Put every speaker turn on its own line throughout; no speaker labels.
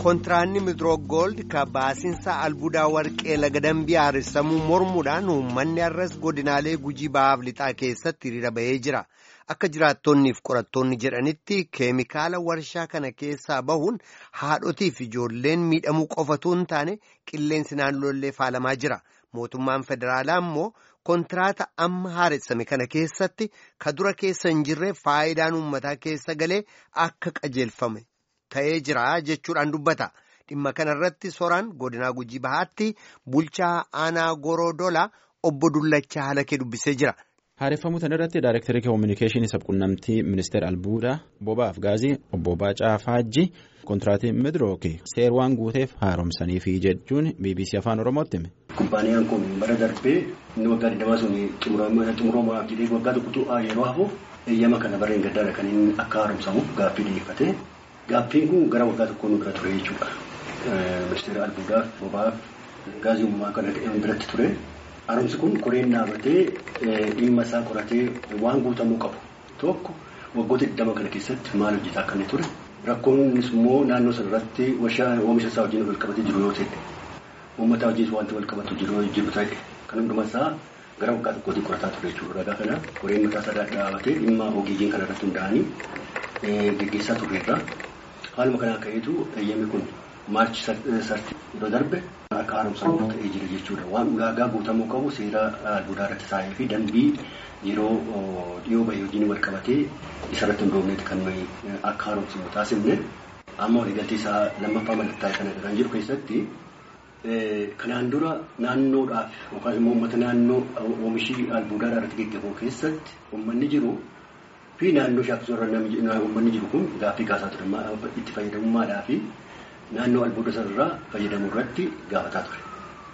kontiraanni midroog gold ka baasinsa albuudaa warqee laga dambii haaressamuu mormuudhaan uummanni har'as godinaalee gujii bahaaf lixaa keessatti hiriira bahee jira akka jiraattonniif qorattoonni jedhanitti keemikaala warshaa kana keessaa bahuun haadhotiif ijoolleen miidhamuu qofatu hin taane qilleensi naannoollee faalamaa jira mootummaan federaalaa immoo kontiraata amma haaressame kana keessatti ka dura keessa hin jirre faayidaan uummataa keessa galee akka qajeelfame. ta'ee jira jechuudhaan dubbata dhimma kanarratti soraan godinaa gujii bahaatti bulchaa aanaa gorodola obbo Dullachaa Halakee dubbisee jira.
Haareffamuu kana irratti daayirektarii koominikeeshinii sabquunnamtii ministeera albuudaa bobaaf gaazii obbo Baacaa Faajji kontiraatii midrooki seer waan guuteef haaromsaniifi jechuun BBC afaan oromootti hime.
Kumbaaniyaan kun bara darbee inni waggaa digdamaa sun xumuramaaf jedhee waggaa tokkotu yeroo hafuuf eeyyama kana barreen gaddaadha kan inni akka haaromsamuuf gaaffii dhiyeeffate. Gaaffiin kun gara waggaa tokkoo nu bira ture jechuudha. Ministeera albuudaaf bobaaf gaazii uumamaa kan biratti ture. Haaromsi kun koreen dhaabatee dhimma isaa qoratee waan guutamuu qabu tokko waggoota digdama kana keessatti maal hojjetaa akka inni ture. Rakkoon innis immoo naannoo sana irratti warshaa oomisha isaa wajjin wal qabatee jiru yoo ta'e uummata wajjin wanti wal qabatu jiru ta'e kan hundumaa isaa gara waggaa tokkootti qorataa ture jechuudha. Ragaa kana koreen mataa isaa dhaabatee dhimma ogeeyyiin kana irratti hundaa'anii geggeessaa turreerra. Haaluma kanaa ka'eetu eeyyamni kun maarchi sarti yeroo darbe akka haaromsamu ta'ee jira jechuudha. Waan ulaagaa guutamuu qabu seera albuudaa irratti taa'ee fi dambii yeroo dhiyoo bahee wajjin wal qabatee isarratti hundoofneeti kan nuyi akka haaromsamu taasifne amma waliigaltee isaa lammaffaa mallattaa'e kana kan jiru keessatti kanaan dura naannoodhaaf yookaan immoo uummata naannoo oomishii albuudaa irratti geggeeffamu keessatti uummanni jiru. fi naannoo shaakkisoo irra uummanni jiru kun gaaffii kaasaa ture itti fayyadamummaadhaa fi naannoo albuuda sanarraa fayyadamuu irratti gaafataa ture.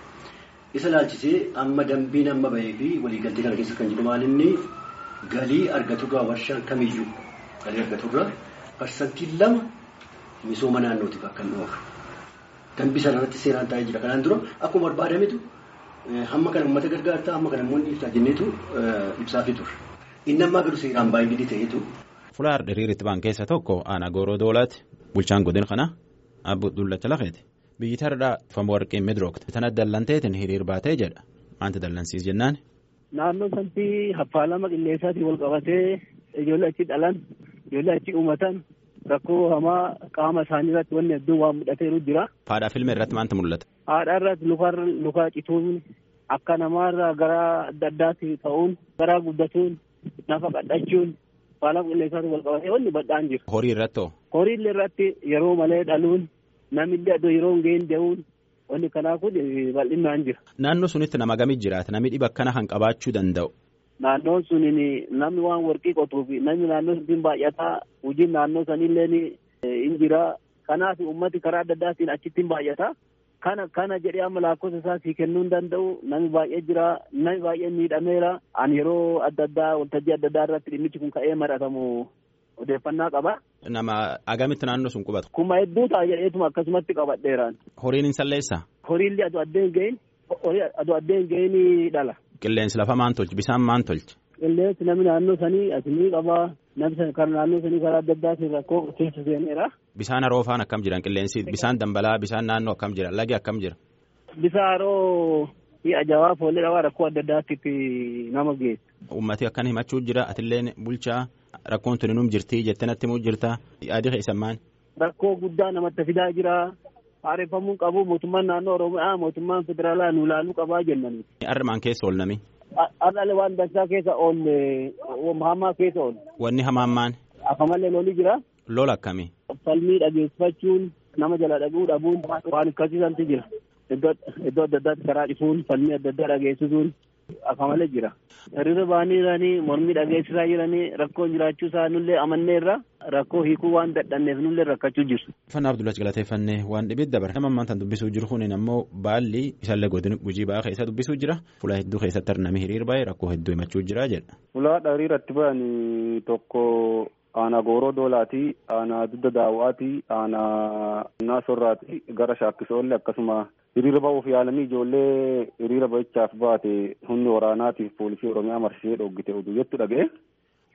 Isa laalchisee amma dambiin amma bahee fi waliigaltee kana keessa kan jiru maalinni galii argaturraa warshaan kamiyyuu galii argaturraa parsantii lama misooma naannootiif akka hin oolu. Dambii sanarratti seeraan taa'ee jira. Kanaan dura akkuma barbaadametu hamma kana uummata gargaartaa hamma kana immoo ibsaa jenneetu ibsaafii ture. Inni ammaa garuu seeraan baay'ee ta'etu.
Fulaar diriiritti baan keessa tokko aanaa gooroo doolaati. Bulchaan godin kana abbo Dullacha Lafeeti. Biyyi tardaa famu warqee midroogte. Tana dallanteetiin hiriir baatee jedha. Maanti dallansiis jennaan.
Naannoo sanatti haffaalama qilleensaatiin wal qabatee ijoollee achi dhalan ijoollee achi uumatan rakkoo hamaa qaama isaanii irratti wanni hedduun waan mudhateeru jira.
Haadhaa filme irratti maanta mul'ata?
Haadhaa irratti luka cituun akka namaarraa gara adda addaatti ta'uun garaa guddatuun. Nafa qadhachuun faalama qilleensaatiin wal qabatee wanni bal'aan jira.
Horii irratti hoo?
Horii irratti yeroo malee dhaluun namni adda yeroo hin geenye deemuun wanni kanaa kun bal'inaan jira.
Naannoo sunitti nama gamii jiraata namni dhiba akkana kan qabaachuu danda'u.
Naannoon suniin namni waan warqii qotuu fi namni naannoo saniin baay'ataa hojiin naannoo sanillee hin jira. Kanaaf uummati karaa adda addaatiin achitti hin baay'ata. Kana kana jedhee amma lakkoofsa isaa sii kennuu hin danda'u namni baay'ee jira namni baay'ee miidhameera ani yeroo adda addaa waltajjii adda addaa irratti dhimmichi kun ka'ee maratamu odeeffannaa qaba.
Nama agamitti naannoo sun qubata.
Kuma hedduu ta'a jedheetuma akkasumatti qabadheeraan.
Horiin hin salleessaa?
Horiillee aduu addeen gahin aduu addeen gahin dhala.
Qilleensi lafa maan tolchi bisaan maan tolchi?
Qilleensi namni naannoo sanii asinii qaba namni kan naannoo sanii karaa adda addaatiin rakkoo keessa seeneera.
Bisaan haroo faan akkam jiran qilleensi bisaan dambalaa bisaan naannoo akkam jira lagi akkam jira.
Bisaan haroo ajawaa foollee dhabaa rakkoo adda addaatti nama geessa.
Uummati akkan himachuu jira atilleen bulchaa rakkoon tuni num jirti jettee natti himuu jirta yaadi keessan maali.
Rakkoo guddaa namatti fidaa jira. Haareffamuu qabu mootummaan naannoo Oromiyaa mootummaan federaalaa nu ilaaluu qabaa jennani.
Armaan keessa oolnami.
Har'aalee waan dansaa keessa oolle hamaa keessa oolle.
Wanni hamaan maan.
Akamallee lolli jira.
Lola akkamii.
Falmii dhageessifachuun nama jala dhaguu dhabuun waan akkasiisanti jira. Iddoo adda addaatti karaa dhifuun falmii adda addaa dhageessisuun akamalee jira. Hiriira ba'anii jiranii mormii dhageessisaa jiranii rakkoon jiraachuu isaa nullee amanneerra rakkoo hiikuu waan dadhanneef nullee rakkachuu jiru.
Fannaa Abdullahi galateeffannee waan dhibeet dabara. Nama ammaan dubbisuu jiru kun ammoo baalli isaallee godina gujii ba'aa keessa dubbisuu jira. Fuula hedduu keessatti arnamee hiriir baay'ee rakkoo hedduu himachuu jira jedha.
Fuula hiriiratti ba'anii tokko aanaa gooroo doolaati aanaa dudda daawwaati aanaa naasorraati gara shaakkisoollee akkasuma hiriira ba'uuf yaalanii ijoollee hiriira ba'ichaaf baate humni waraanaatiif poolisii oromiyaa marsee dhoggite oduu jettu dhaga'e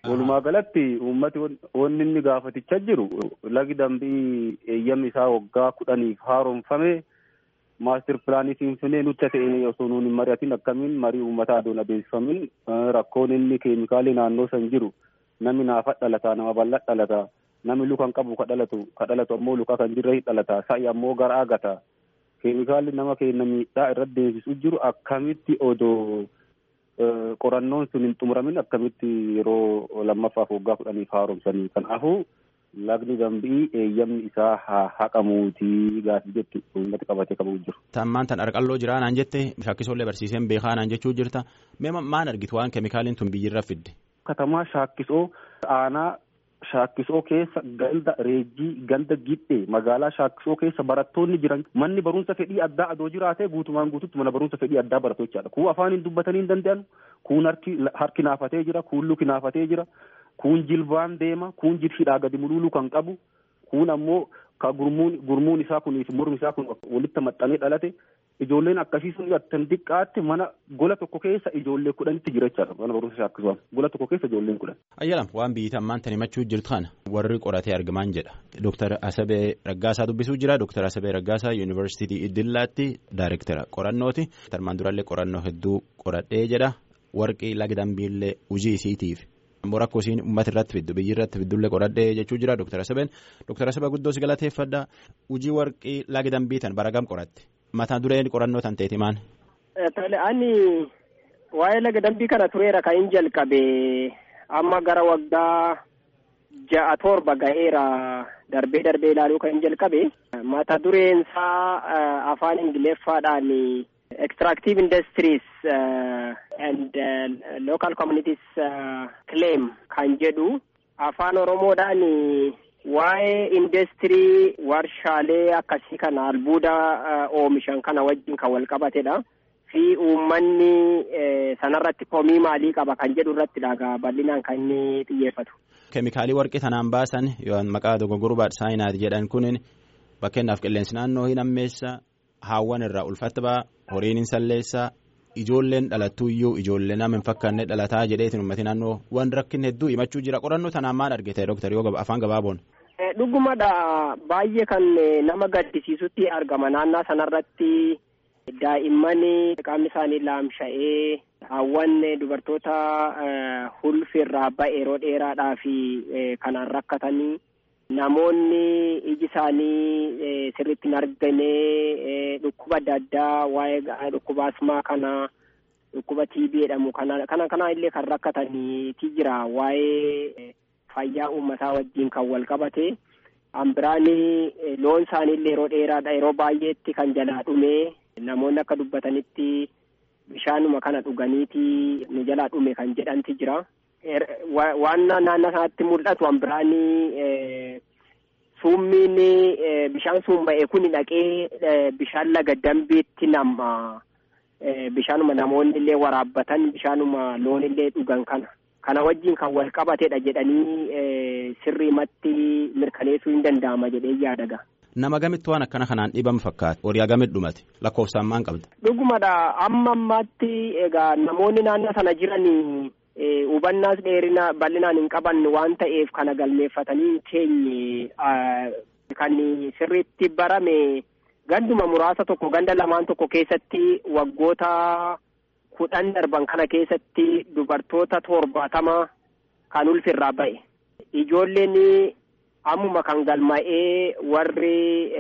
Walumaa galatti uummati wanni inni gaafatichaa jiru lagi dambii eeyyamni isaa waggaa kudhaniif haaromfame maastir pilaanii finfinnee nutti ta'e osoo nuun hin mari'atin akkamiin marii uummataa adoon adeemsifamin rakkoon inni keemikaalii naannoo san jiru namni naafa dhalataa nama bal'aa dhalataa namni lukaan qabu ka dhalatu ka dhalatu ammoo lukaa kan jirre dhalataa sa'i ammoo gara agataa keemikaalli nama keenya miidhaa irratti deemsisu jiru akkamitti odoo qorannoon sun hin xumuramin akkamitti yeroo lammaffaaf waggaa kudhaniif haaromsanii kanaafuu lagni dambii eeyyamni isaa haa haqamuutii gaafii jettu uummati qabatee qabu jiru.
Tammaan tan arqalloo jiraa naan jette shaakkisoollee barsiiseen beekaa naan jechuu jirta mee maan argitu waan keemikaaliin tun biyyirra fidde.
Katamaa shaakkisoo aanaa shaakkisoo keessa ganda reejjii ganda gidhee magaalaa shaakkisoo keessa barattoonni jiran manni barumsa fedhii addaa adoo jiraatee guutumaan guututti mana barumsa fedhii addaa baratu jechaadha. Kuun afaan hin dubbatanii hin danda'an kuun harki naafatee jira kuun luki naafatee jira kuun jilbaan deema kuun jilhidhaa gadi mululuu kan qabu kuun ammoo ka gurmuun gurmuun isaa kunii fi mormi isaa kun walitti maxxanee dhalate ijoolleen akkasii sun attan xiqqaatti mana gola tokko keessa ijoollee kudhanitti jira jechaadha mana barumsa shaakkisuudhaan gola tokko keessa ijoolleen kudhan.
Ayyalam waan biyyi tammaan tan himachuu jirtu kana warri qoratee argamaan jedha Dooktar Asabee Raggaasaa dubbisuu jira Dooktar Asabee Raggaasaa Yuunivarsiitii Iddillaatti Daayirektara qorannooti tarmaan durallee qorannoo hedduu qoradhee jedha warqii lagdambiillee hojii isiitiif. ammoo rakkoo isiin uummata irratti fiddu biyyi irratti fiddullee qoradhee jechuu jira Dooktar Asabeen Dooktar Asabee guddoo si galateeffadha hojii warqii lagdambii tan baragam qoratte mataa dureen qorannoo tan ta'eeti maan.
Ani waa'ee lagdambii kana tureera kan hin jalqabe amma gara waggaa ja'a torba ga'eera darbee darbee ilaaluu kan hin jalqabe mata dureen isaa afaan ingiliffaadhaan extractive industries uh, and uh, local communities uh, claim kan jedhu afaan oromoodhaan waa'ee industirii warshaalee akkasii kana albuuda oomishan kana wajjin kan wal qabatedha fi uummanni sanarratti komii maalii qaba kan jedhu irratti dhagaa bal'inaan kan inni xiyyeeffatu.
keemikaalii warqii tanaan baasan yoo maqaa dogoggoruu saayinaati jedhan kun bakkeenyaaf qilleensi naannoo hin ammeessa haawwan irraa ulfatta ba'a horiin hin salleessa ijoolleen dhalattuu iyyuu ijoollee nama hin fakkaanne dhalataa jedheetiin uummati naannoo waan rakkin hedduu himachuu jira qorannoo tanaan maal argite dooktar yoo afaan gabaaboon.
dhugumadha baay'ee kan nama gaddisiisutti argama naannaa sanarratti daa'imman qaamni isaanii laamsha'ee haawwan dubartoota hulfirraa ba'e yeroo dheeraadhaa fi kanaan rakkatanii. namoonni iji isaanii sirriitti hin argine dhukkuba adda addaa waa'ee dhukkuba asmaa kana dhukkuba TB jedhamu kana kana kana illee kan rakkataniiti jira waa'ee fayyaa uummataa wajjin kan wal qabate ambiraani loon isaanii illee yeroo dheeraadha yeroo baay'eetti kan jalaa dhume namoonni akka dubbatanitti bishaanuma kana dhuganiiti nu jalaa dhume kan jedhanti jira. waan naannoo sanatti mul'atu ambiraanii summiin bishaan sun ba'e kun dhaqee bishaan laga dambiitti nama bishaanuma namoonni illee waraabbatan bishaanuma loon illee dhugan kana kana wajjin kan wal qabatedha jedhanii sirriimatti mirkaneessuu hin danda'ama jedhee yaadaga.
Nama gamitti waan akkana kanaan dhibamu fakkaata. Horii agamitti dhumate lakkoofsaan maal qabda?
Dhugumadha amma ammaatti egaa namoonni naannoo sana jiranii. hubannaas dheerina bal'inaan hin qaban waan ta'eef kana galmeeffatanii teenye kan sirriitti barame ganduma muraasa tokko ganda lamaan tokko keessatti waggoota kudhan darban kana keessatti dubartoota torbaatama kan ulfirraa ba'e ijoolleen ammuma kan galma'ee warri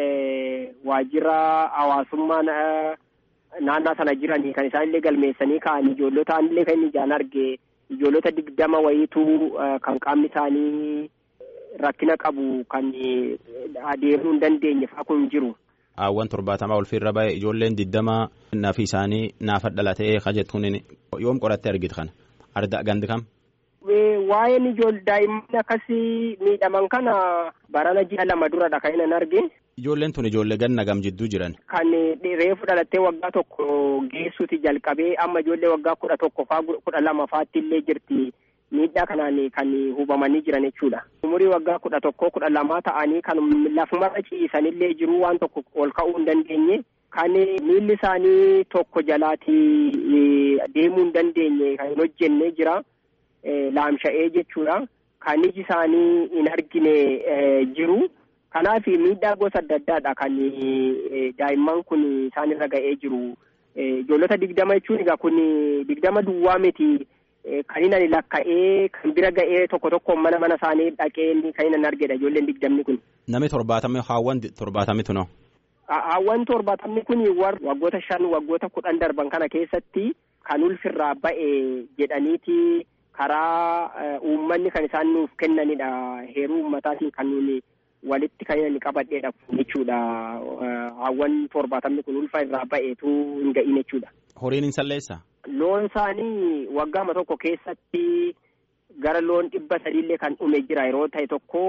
waajjira hawaasummaa naannaa sana jiranii kan isaan illee galmeessanii ka'an ijoollota illee kan inni ijaan arge ijoollota digdama wayiitu kan qaamni isaanii rakkina qabu kan adeemuu hin dandeenye fa'aa kun jiru.
Haawwan torbaatamaa ulfiirra ba'e ijoolleen digdama nafi isaanii naafa dhalatee kajettuun yoom qorattee argite kana arda gandi kam.
Waa'een ijoollee daa'imman akkasii miidhaman kana barana ji'a lama duradha kan inni arge.
Ijoolleen tun ijoollee ganna gam jidduu jiran.
Kan reefu dhalattee waggaa tokko geessuuti jalqabee amma ijoollee waggaa kudha tokko faa kudha lama faatti illee jirti miidhaa kanaan kan hubamanii jiran jechuudha. Umurii waggaa kudha tokko kudha lamaa ta'anii kan lafumarra ciisanillee jiru waan tokko ol ka'uu hin dandeenye. Kan miilli isaanii tokko jalaati deemuu hin dandeenye kan hin hojjenne jira. laamsha'ee jechuudha. Kan iji isaanii hin argine jiru. Kanaaf miidhaa gosa adda addaadha kan daa'imman kun isaanirra ga'ee jiru. Ijoollota digdama jechuun egaa kun digdama duwwaa miti. Kan inni lakka'ee kan bira ga'ee tokko tokko mana mana isaanii dhaqee kan inni argedha ijoolleen digdamni kun.
Namni torbaatamni haawwan torbaatamni noo.
Haawwan torbaatamni kun waggoota shan waggoota kudhan darban kana keessatti kan ulfirraa ba'e jedhaniiti karaa uummanni kan isaan nuuf kennanidha. Heeruu uummataatiin kan nuuni walitti kan inni qabadheedha jechuudha. Haawwan torbaatamni kun ulfa irraa ba'eetu hin ga'in jechuudha.
Horiin hin salleessaa?
Loon isaanii waggaama tokko keessatti gara loon dhibba sadiillee kan dhume jira yeroo ta'e tokko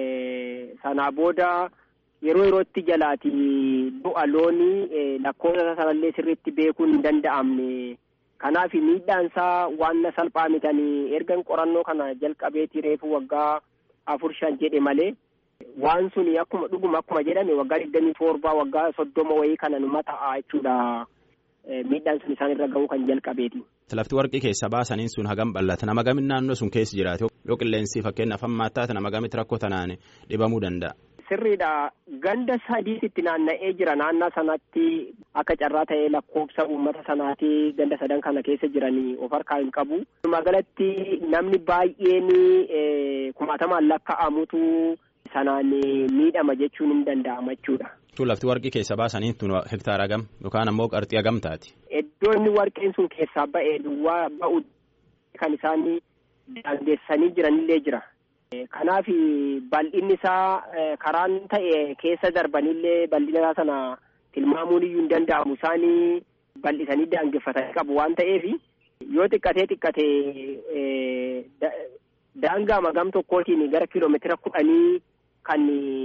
sanaa booda yeroo yerootti jalaati du'a loonii lakkoofsa sanallee sirriitti beekuun hin danda'amne. Kanaaf miidhaan isaa waan salphaa mitanii ergan qorannoo kana jalqabeetii reefu waggaa afur shan jedhe malee waan suni akkuma dhuguma akkuma jedhame waggaa digdamii torbaa waggaa soddoma wayii kana numa ta'a jechuudha. Miidhaan sun isaan irra ga'uu kan jalqabeeti.
Lafti warqii keessa baasaniin sun hagam bal'ata nama gamin naannoo sun keessa jiraate yoo qilleensi fakkeenyaaf hammaa taate nama gamitti rakkoo tanaan dhibamuu danda'a.
Sirriidha ganda sadiitti naanna'ee jira naannaa sanatti akka carraa ta'ee lakkoofsa uummata sanaati ganda sadan kana keessa jiranii of harkaa hin qabu. Magaalatti namni baay'een kumaatamaan lakka'amutu sanaan miidhama jechuun hin danda'ama jechuudha.
Tun lafti warqii keessa baasanii tun hektaara gam yookaan ammoo qarxii hagam taati.
Iddoo inni warqeen sun keessaa ba'e duwwaa ba'u kan isaan daangeessanii jiranillee jira. Kanaaf bal'inni isaa karaan ta'e keessa darbanillee bal'ina isaa sana tilmaamuun iyyuu hin danda'amu isaanii bal'isanii daangeffatanii qabu waan ta'eef yoo xiqqatee xiqqatee daangaa magam tokkootiin gara kiiloomeetira kudhanii kan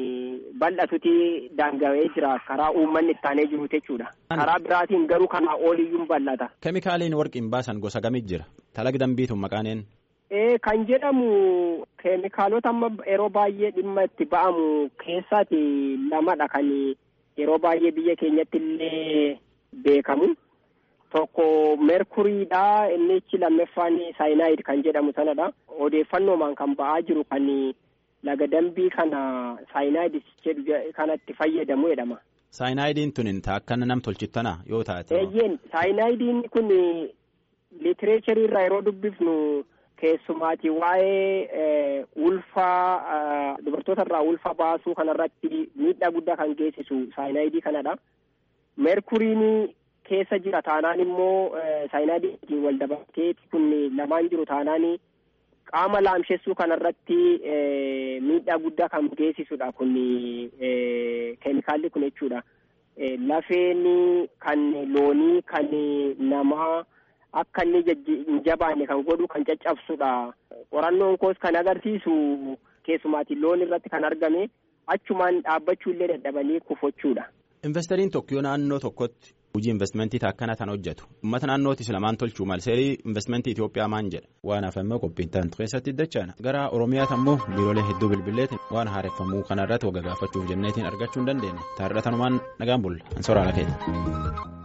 bal'atuti daangawee jira karaa uummanni ittaanee jiru jechuudha. Karaa biraatiin garuu kanaa oliyyuu bal'ata.
Keemikaaliin warqiin baasan gosa gamit jira. Talaga dambiituun maqaaneen.
Ee kan jedhamu keemikaalota amma yeroo baay'ee dhimma itti ba'amu keessaati lamadha kan yeroo baay'ee biyya keenyatti illee beekamu. Tokko meerkuriidha inni ichi lammeeffaan saayinaayid kan jedhamu sanadha. Odeeffannoomaan kan ba'aa jiru kan laga dambii kana saayinaayid jedhu kanatti fayyadamu jedhama.
Saayinaayidiin tun akka nam tolchittana yoo taate.
Eeyyeen saayinaayidiin kun litireecharii irraa yeroo dubbifnu keessumaati waa'ee ulfaa dubartoota irraa ulfa baasuu kanarratti miidhaa guddaa kan geessisu saayinaayidii kanadha. Meerkuriin keessa jira taanaan immoo saayinaayidiin wal dabalatee kun lamaan jiru taanaan qaama laamshessuu kanarratti miidhaa guddaa kan geessisudha kun keemikaalli kun jechuudha. Lafeen kan loonii kan namaa akka inni hin jabaanne kan godhu kan caccabsudha. Qorannoon koos kan agarsiisu keessumaatiin loon irratti kan argame achumaan dhaabbachuu illee dadhabanii kufachuudha.
Investariin tokko yoo naannoo tokkotti hojii investmentii akkana tan hojjetu uummata naannootis lamaan tolchuu mal seerii investmentii Itoophiyaa maan jedha waan hafamee qophiin taantu keessatti dachaana gara Oromiyaatti ammoo biiroolee hedduu bilbileetiin waan haareffamuu kanarratti wagga gaafachuuf jenneetiin argachuu hin dandeenye taarra tanumaan nagaan bulla an soraala keenya.